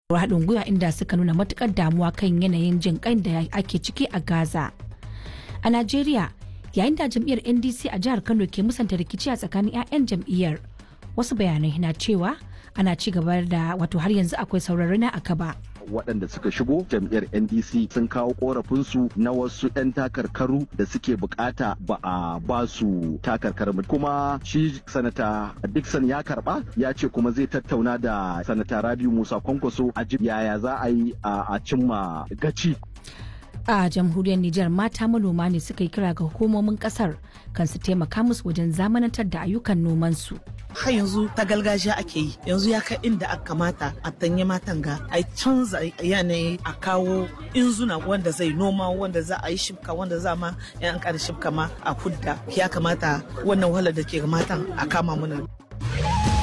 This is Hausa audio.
haɗin gwiwa inda suka nuna matukar damuwa kan yanayin jin kan da ake ciki a gaza a najeriya yayin da jam'iyyar ndc a jihar kano ke musanta rikici a tsakanin 'ya'yan jam'iyyar wasu bayanai na cewa ana ci gaba da wato har yanzu akwai saurari na akaba waɗanda suka shigo jam'iyyar ndc sun kawo korafinsu na wasu 'yan takarkaru da suke bukata ba a ba su takarkar kuma shi sanata dixon ya karba ya ce kuma zai tattauna da sanata rabiu musa kwankwaso a yaya za a yi a cimma gaci a jamhuriyar Nijar mata manoma ne suka yi kira ga hukumomin kasar kan su taimaka musu wajen zamanantar da ayyukan nomansu. har yanzu ta gargajiya ake yi yanzu ya kai inda aka kamata a tanye matan ga a canza yanayi a kawo inzuna wanda zai noma wanda za a yi shibka wanda za ma yan an shibka ma a hudda ya kamata wannan wahalar da ke ga matan a kama mana